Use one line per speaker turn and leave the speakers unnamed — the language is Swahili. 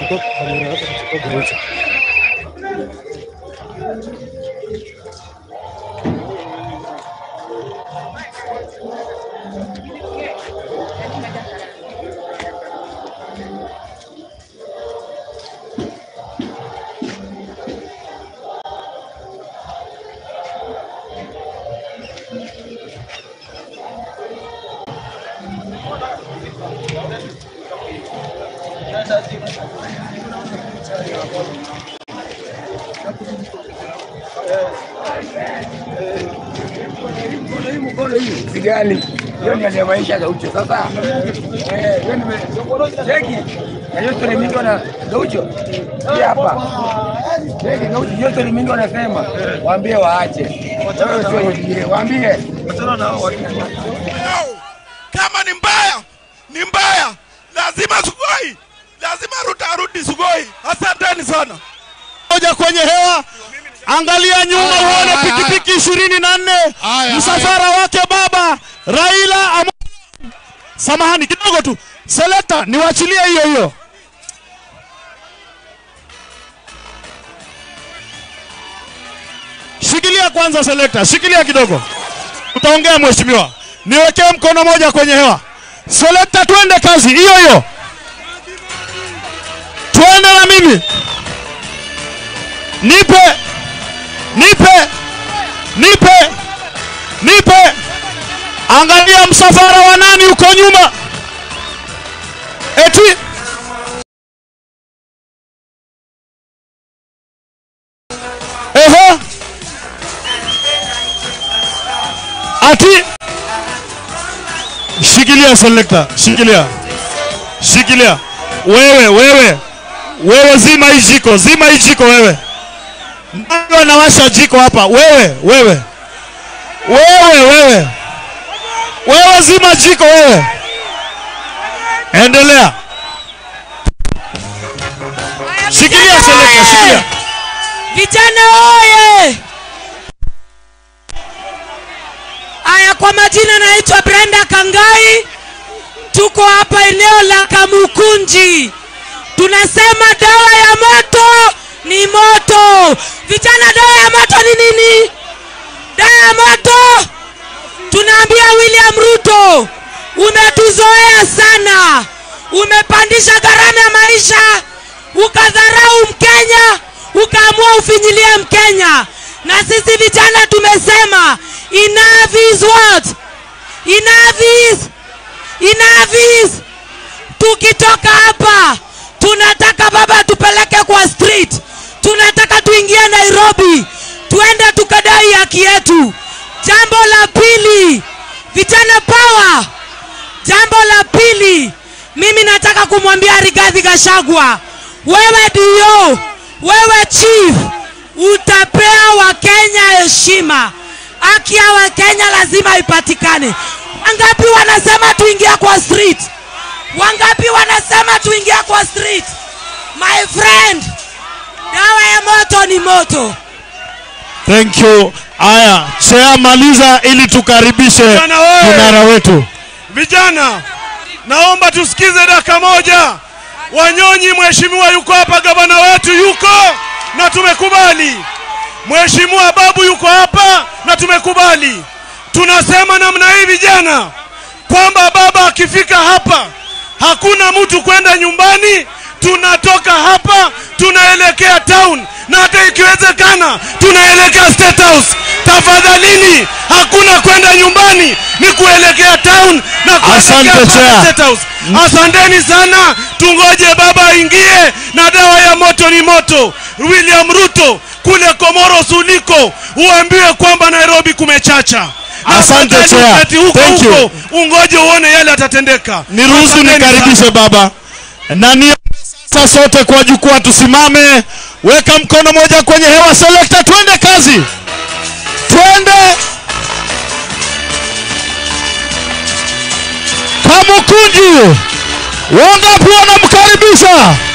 Chukua kamera yako, chukua geuza.
Sigali. Hiyo ni ya maisha Gaucho. Sasa eh, hiyo nime cheki. Na yote ni mingi wana Gaucho. Hii hapa. Cheki Gaucho yote ni mingi wanasema. Waambie waache. Wewe sio wengine. Waambie.
kama ni mbaya ni mbaya lazima sugoi lazima ruta arudi sugoi asanteni sana
moja kwenye hewa angalia nyuma uone pikipiki ishirini na nne msafara wake baba raila Amo... samahani kidogo tu selekta niwachilie hiyo hiyo shikilia kwanza selekta shikilia kidogo utaongea mheshimiwa niwekee mkono moja kwenye hewa selekta twende kazi hiyo hiyo twende na mimi nipe nipe nipe nipe angalia msafara wa nani uko nyuma eti ehe ati shikilia selekta shikilia shikilia wewe wewe wewe zima hii jiko zima hii jiko wewe ndio anawasha jiko hapa wewe wewe wewe wewe wewe zima jiko wewe endelea shikilia seleka shikilia
Vijana oye! Aya, kwa majina naitwa Brenda Kangai, tuko hapa eneo la Kamukunji. Tunasema dawa ya moto ni moto. Vijana, dawa ya moto ni nini? Dawa ya moto, tunaambia William Ruto, umetuzoea sana, umepandisha gharama ya maisha, ukadharau Mkenya, ukaamua ufinyilie Mkenya. Na sisi vijana tumesema enough is what? Enough is, enough is. Tukitoka hapa tunataka baba tupeleke kwa street, tunataka tuingie Nairobi, tuende tukadai haki yetu. Jambo la pili, vijana power. Jambo la pili, mimi nataka kumwambia Rigathi Gachagua, wewe dio, wewe chief, utapea Wakenya heshima. Haki ya Wakenya lazima ipatikane. Wangapi wanasema tuingia kwa street? Wangapi wanasema tuingia kwa street? My friend, dawa ya moto ni moto.
thank you aya chea maliza ili tukaribishe
Vijana wewe!
kinara wetu
vijana naomba tusikize dakika moja wanyonyi mheshimiwa yuko hapa gavana wetu yuko na tumekubali mheshimiwa babu yuko hapa na tumekubali tunasema namna hii vijana kwamba baba akifika hapa hakuna mtu kwenda nyumbani tunatoka hapa tunaelekea town na hata ikiwezekana tunaelekea state house tafadhalini hakuna kwenda nyumbani ni kuelekea town na
Asante,
kuelekea pale
Chair.
state house asanteni sana tungoje baba aingie na dawa ya moto ni moto william ruto kule komoros uliko uambiwe kwamba nairobi kumechacha
Asante,
Afadhali
Chair.
uketi huko
Thank you.
huko ungoje uone yale atatendeka
niruhusu
Asanteni
nikaribishe
sana.
baba na ni sasa sote kwa jukwaa tusimame weka mkono moja kwenye hewa selekta twende kazi twende kamukunji wangapi wanamkaribisha